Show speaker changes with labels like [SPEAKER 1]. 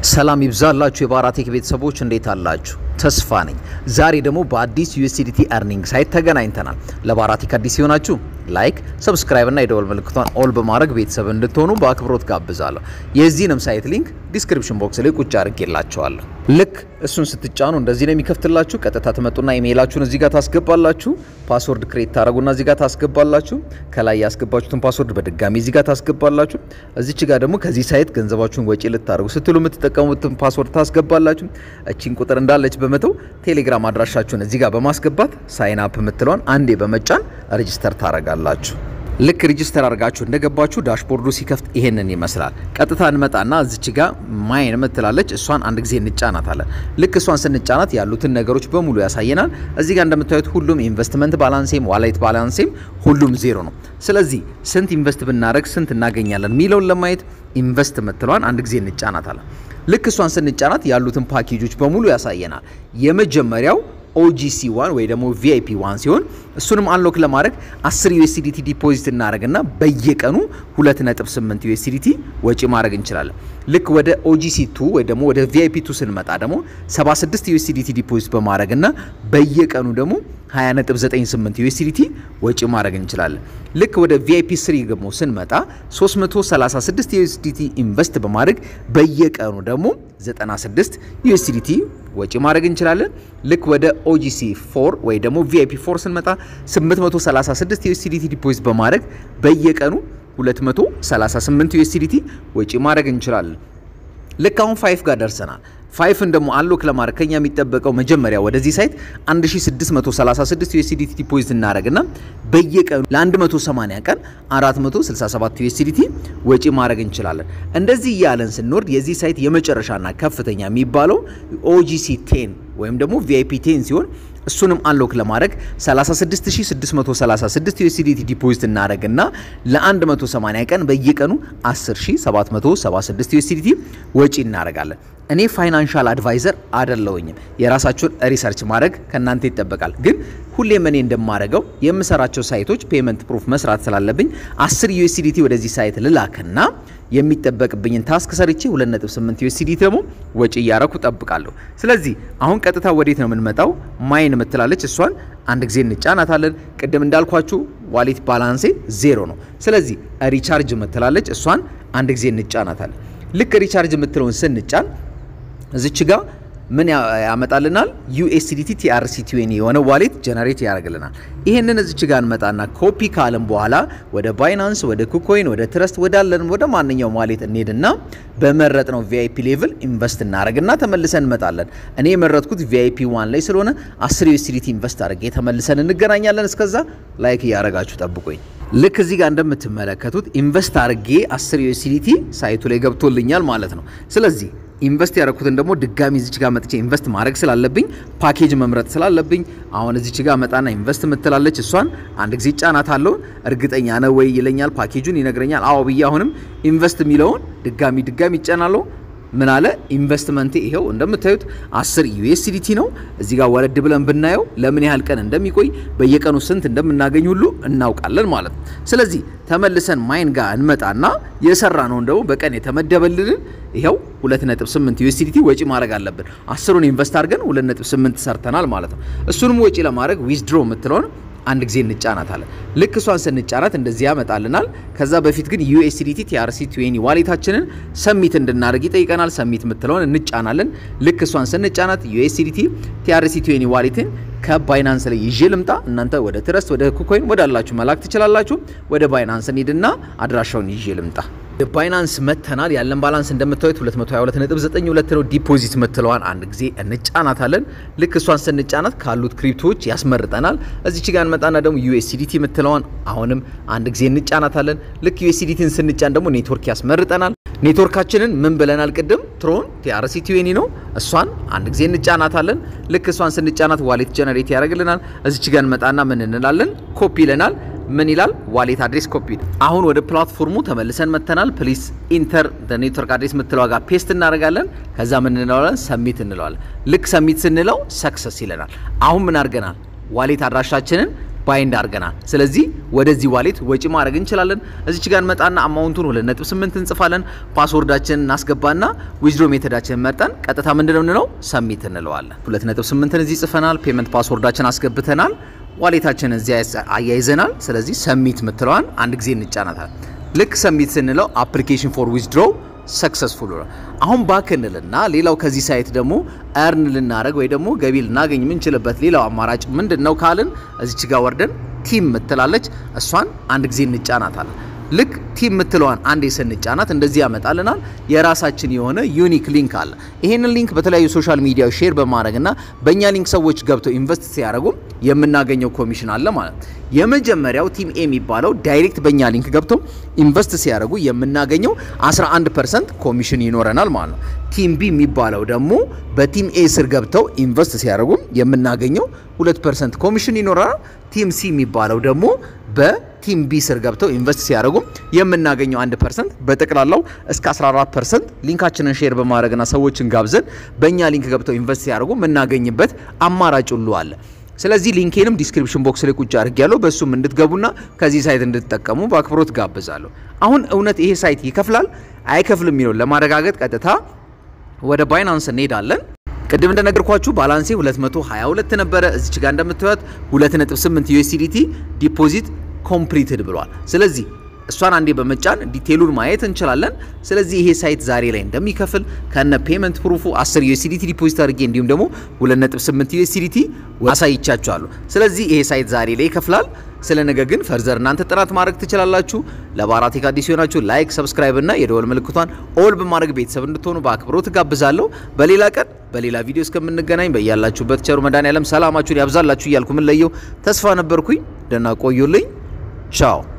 [SPEAKER 1] ሰላም ይብዛላችሁ የባራቴክ ቤተሰቦች እንዴት አላችሁ? ተስፋ ነኝ። ዛሬ ደግሞ በአዲስ ዩኤስዲቲ አርኒንግ ሳይት ተገናኝተናል። ለባራቴክ አዲስ ሲሆናችሁ ላይክ፣ ሰብስክራይብ እና የደወል ምልክቷን ኦል በማድረግ ቤተሰብ እንድትሆኑ በአክብሮት ጋብዛለሁ። የዚህንም ሳይት ሊንክ ዲስክሪፕሽን ቦክስ ላይ ቁጭ አድርጌላችኋለሁ። ልክ እሱን ስትጫኑ እንደዚህ ነው የሚከፍትላችሁ። ቀጥታ ትመጡና ኢሜይላችሁን እዚህ ጋር ታስገባላችሁ። ፓስወርድ ክሬት ታደረጉና እዚህ ጋር ታስገባላችሁ። ከላይ ያስገባችሁትን ፓስወርድ በድጋሚ እዚህ ጋር ታስገባላችሁ። እዚች ጋር ደግሞ ከዚህ ሳይት ገንዘባችሁን ወጪ ልታደርጉ ስትሉ የምትጠቀሙትን ፓስወርድ ታስገባላችሁ። እቺን ቁጥር እንዳለች በመተው ቴሌግራም አድራሻችሁን እዚህ ጋር በማስገባት ሳይን አፕ የምትለውን አንዴ በመጫን ሬጅስተር ታደርጋላችሁ። ልክ ሪጅስተር አድርጋችሁ እንደገባችሁ ዳሽቦርዱ ሲከፍት ይሄንን ይመስላል። ቀጥታ እንመጣና እዚች ጋ ማይን ምትላለች እሷን አንድ ጊዜ እንጫናታለን። ልክ እሷን ስንጫናት ያሉትን ነገሮች በሙሉ ያሳየናል። እዚህ ጋር እንደምታዩት ሁሉም ኢንቨስትመንት ባላንሴም ዋሌት ባላንሴም ሁሉም ዜሮ ነው። ስለዚህ ስንት ኢንቨስት ብናደረግ ስንት እናገኛለን የሚለውን ለማየት ኢንቨስት ምትለዋን አንድ ጊዜ እንጫናታለን። ልክ እሷን ስንጫናት ያሉትን ፓኬጆች በሙሉ ያሳየናል። የመጀመሪያው ኦጂሲ ዋን ወይ ደግሞ ቪአይፒ ዋን ሲሆን እሱንም አንሎክ ለማድረግ 10 ዩኤስዲቲ ዲፖዚት እናደረግና በየቀኑ 2.8 ዩኤስዲቲ ወጪ ማድረግ እንችላለን። ልክ ወደ ኦጂሲ ቱ ወይ ደግሞ ወደ ቪአይፒ ቱ ስንመጣ ደግሞ 76 ዩኤስዲቲ ዲፖዚት በማድረግና በየቀኑ ደግሞ 20.98 ዩኤስዲቲ ወጪ ማድረግ እንችላለን። ልክ ወደ ቪአይፒ ስሪ ደግሞ ስንመጣ 336 ዩኤስዲቲ ኢንቨስት በማድረግ በየቀኑ ደግሞ 96 ዩኤስዲቲ ወጪ ማድረግ እንችላለን። ልክ ወደ ኦጂሲ 4 ወይ ደግሞ ቪአይፒ 4 ስንመጣ 836 ዩኤስዲቲ ዲፖዚት በማድረግ በየቀኑ 238 ዩኤስዲቲ ወጪ ማድረግ እንችላለን። ልክ አሁን ፋይፍ ጋር ደርሰናል። ፋይፍን ደግሞ አንሎክ ለማድረግ ከኛ የሚጠበቀው መጀመሪያ ወደዚህ ሳይት 1636 ዩኤስዲቲ ዲፖዚት እናደረግና በየቀኑ ለ180 ቀን 467 ዩኤስዲቲ ወጪ ማድረግ እንችላለን። እንደዚህ እያለን ስንወርድ የዚህ ሳይት የመጨረሻና ከፍተኛ የሚባለው ኦጂሲ ቴን ወይም ደግሞ ቪአይፒ ቴን ሲሆን እሱንም አንሎክ ለማድረግ 36636 ዩኤስዲቲ ዲፖዚት እናደረግና ለ180 ቀን በየቀኑ 10776 ዩኤስዲቲ ወጪ እናደረጋለን። እኔ ፋይናንሻል አድቫይዘር አደለውኝም። የራሳችሁን ሪሰርች ማድረግ ከእናንተ ይጠበቃል። ግን ሁሌም እኔ እንደማደርገው የምሰራቸው ሳይቶች ፔመንት ፕሩፍ መስራት ስላለብኝ 10 ዩኤስዲቲ ወደዚህ ሳይት ልላክና የሚጠበቅብኝን ታስክ ሰርቼ 2.8 ዩኤስዲቲ ደግሞ ወጪ እያረኩ ጠብቃለሁ። ስለዚህ አሁን ቀጥታ ወዴት ነው የምንመጣው? ማይን ምትላለች እሷን አንድ ጊዜ እንጫናታለን። ቅድም እንዳልኳችሁ ዋሌት ባላንሴ ዜሮ ነው። ስለዚህ ሪቻርጅ ምትላለች እሷን አንድ ጊዜ እንጫናታለን። ልክ ሪቻርጅ የምትለውን ስንጫን እዚች ጋ ምን ያመጣልናል? ዩኤስዲቲ ቲአርሲ ቲዌኒ የሆነ ዋሌት ጀነሬት ያደርግልናል። ይህንን እዚች ጋ እንመጣና ኮፒ ካለም በኋላ ወደ ባይናንስ፣ ወደ ኩኮይን፣ ወደ ትረስት ወዳለን ወደ ማንኛውም ዋሌት እንሄድና በመረጥ ነው ቪአይፒ ሌቭል ኢንቨስት እናደርግና ተመልሰን እንመጣለን። እኔ የመረጥኩት ቪአይፒ ዋን ላይ ስለሆነ 10 ዩኤስዲቲ ኢንቨስት አድርጌ ተመልሰን እንገናኛለን። እስከዛ ላይክ እያደረጋችሁ ጠብቁኝ። ልክ እዚህ ጋር እንደምትመለከቱት ኢንቨስት አድርጌ 10 ዩኤስዲቲ ሳይቱ ላይ ገብቶልኛል ማለት ነው። ስለዚህ ኢንቨስት ያደረኩትን ደግሞ ድጋሚ እዚች ጋር መጥቼ ኢንቨስት ማድረግ ስላለብኝ ፓኬጅ መምረጥ ስላለብኝ አሁን እዚች ጋር መጣና ኢንቨስት ምትላለች እሷን አንድ ጊዜ ጫናት አለው። እርግጠኛ ነው ወይ ይለኛል፣ ፓኬጁን ይነግረኛል። አዎ ብዬ አሁንም ኢንቨስት የሚለውን ድጋሚ ድጋሚ ይጫናለሁ። ምን አለ ኢንቨስትመንት ይሄው እንደምታዩት 10 ዩኤስዲቲ ነው። እዚህ ጋር ወረድ ብለን ብናየው ለምን ያህል ቀን እንደሚቆይ በየቀኑ ስንት እንደምናገኝ ሁሉ እናውቃለን ማለት ነው። ስለዚህ ተመልሰን ማይን ጋር እንመጣና የሰራ ነው እንደው በቀን የተመደበልንን ይኸው 2.8 ዩኤስዲቲ ወጪ ማድረግ አለብን። 10ሩን ኢንቨስት አድርገን 2.8 ሰርተናል ማለት ነው። እሱንም ወጪ ለማድረግ ዊዝድሮ የምትለውን አንድ ጊዜ እንጫናታለን። ልክ እሷን ስንጫናት እንደዚህ ያመጣልናል። ከዛ በፊት ግን ዩኤስዲቲ ቲአርሲ ቲዌኒ ዋሌታችንን ሰሚት እንድናደርግ ይጠይቀናል። ሰሚት የምትለውን እንጫናለን። ልክ እሷን ስንጫናት ዩኤስዲቲ ቲአርሲ ቲዌኒ ዋሌትን ከባይናንስ ላይ ይዤ ልምጣ። እናንተ ወደ ትረስት ወደ ኩኮይን ወዳላችሁ መላክ ትችላላችሁ። ወደ ባይናንስ እንሂድና አድራሻውን ይዤ ልምጣ። ባይናንስ መተናል። ያለን ባላንስ እንደምታዩት 222.92 ነው። ዲፖዚት ምትለዋን አንድ ጊዜ እንጫናታለን። ልክ እሷን ስንጫናት ካሉት ክሪፕቶዎች ያስመርጠናል። እዚች ጋር እንመጣና ደግሞ ዩኤስዲቲ ምትለዋን አሁንም አንድ ጊዜ እንጫናታለን። ልክ ዩኤስዲቲን ስንጫን ደግሞ ኔትወርክ ያስመርጠናል። ኔትወርካችንን ምን ብለናል? ቅድም ትሮን ቲአርሲ ቲዌኒ ነው። እሷን አንድ ጊዜ እንጫናታለን። ልክ እሷን ስንጫናት ዋሌት ጀነሬት ያደርግልናል። እዚች ጋር እንመጣና ምን እንላለን? ኮፒ ይለናል። ምን ይላል? ዋሌት አድሬስ ኮፒ። አሁን ወደ ፕላትፎርሙ ተመልሰን መተናል። ፕሊስ ኢንተር ኔትወርክ አድሬስ የምትለው ጋር ፔስት እናደርጋለን። ከዛ ምን እንለዋለን? ሰሚት እንለዋለን። ልክ ሰሚት ስንለው ሰክሰስ ይለናል። አሁን ምን አድርገናል? ዋሌት አድራሻችንን ባይንድ አድርገናል። ስለዚህ ወደዚህ ዋሌት ወጪ ማድረግ እንችላለን። እዚች ጋር እንመጣና አማውንቱን 2.8 እንጽፋለን። ፓስወርዳችንን እናስገባና ዊዝድሮ ሜተዳችንን መርጠን ቀጥታ ምንድነው የምንለው ሰሚት እንለዋለን። 2.8ን እዚህ ጽፈናል። ፔመንት ፓስወርዳችን አስገብተናል። ዋሌታችንን እዚህ አያይዘናል። ስለዚህ ሰሚት ምትለዋን አንድ ጊዜ እንጫናታል። ልክ ሰሚት ስንለው አፕሊኬሽን ፎር ዊዝድሮ ሰክሰስፉል ነው። አሁን ባክ እንልና ሌላው ከዚህ ሳይት ደግሞ እርን ልናደረግ ወይ ደግሞ ገቢ ልናገኝ የምንችልበት ሌላው አማራጭ ምንድን ነው ካልን እዚች ጋር ወርደን ቲም ምትላለች እሷን አንድ ጊዜ እንጫናታለን። ልክ ቲም ምትለዋን አንዴ ስንጫናት እንደዚህ ያመጣልናል። የራሳችን የሆነ ዩኒክ ሊንክ አለ። ይሄንን ሊንክ በተለያዩ ሶሻል ሚዲያ ሼር በማድረግና በእኛ ሊንክ ሰዎች ገብተው ኢንቨስት ሲያደርጉ የምናገኘው ኮሚሽን አለ ማለት ነው። የመጀመሪያው ቲም ኤ የሚባለው ዳይሬክት በእኛ ሊንክ ገብተው ኢንቨስት ሲያደርጉ የምናገኘው 11 ፐርሰንት ኮሚሽን ይኖረናል ማለት ነው። ቲም ቢ የሚባለው ደግሞ በቲም ኤ ስር ገብተው ኢንቨስት ሲያደርጉ የምናገኘው 2 ፐርሰንት ኮሚሽን ይኖረናል። ቲም ሲ የሚባለው ደግሞ በቲም ቢ ስር ገብተው ኢንቨስት ሲያደርጉ የምናገኘው 1 ፐርሰንት በጠቅላላው እስከ 14 ፐርሰንት ሊንካችንን ሼር በማድረግና ሰዎችን ጋብዘን በእኛ ሊንክ ገብተው ኢንቨስት ሲያደርጉ የምናገኝበት አማራጭ ሁሉ አለ። ስለዚህ ሊንኬንም ዲስክሪፕሽን ቦክስ ላይ ቁጭ አድርጌያለሁ። በእሱም እንድትገቡና ከዚህ ሳይት እንድትጠቀሙ በአክብሮት ጋብዛለሁ። አሁን እውነት ይሄ ሳይት ይከፍላል አይከፍልም የሚለውን ለማረጋገጥ ቀጥታ ወደ ባይናንስ እንሄዳለን። ቅድም እንደነገርኳችሁ ባላንሴ 222 ነበረ። እዚች ጋር እንደምታዩት 2.8 ዩኤስዲቲ ዲፖዚት ኮምፕሊትድ ብሏል። ስለዚህ እሷን አንዴ በመጫን ዲቴሉን ማየት እንችላለን። ስለዚህ ይሄ ሳይት ዛሬ ላይ እንደሚከፍል ከነ ፔመንት ፕሩፉ 10 ዩኤስዲቲ ዲፖዚት አድርጌ እንዲሁም ደግሞ 2.8 ዩኤስዲቲ አሳይቻችኋለሁ። ስለዚህ ይሄ ሳይት ዛሬ ላይ ይከፍላል። ስለ ነገ ግን ፈርዘር እናንተ ጥናት ማድረግ ትችላላችሁ። ለባራቴክ አዲስ ሲሆናችሁ ላይክ፣ ሰብስክራይብ እና የደወል ምልክቷን ኦል በማድረግ ቤተሰብ እንድትሆኑ በአክብሮት ጋብዛለሁ። በሌላ ቀን በሌላ ቪዲዮ እስከምንገናኝ በያላችሁበት ቸሩ መድኃኔዓለም ሰላማችሁን ያብዛላችሁ እያልኩ ምን ለየው ተስፋ ነበርኩኝ። ደህና ቆዩልኝ። ቻው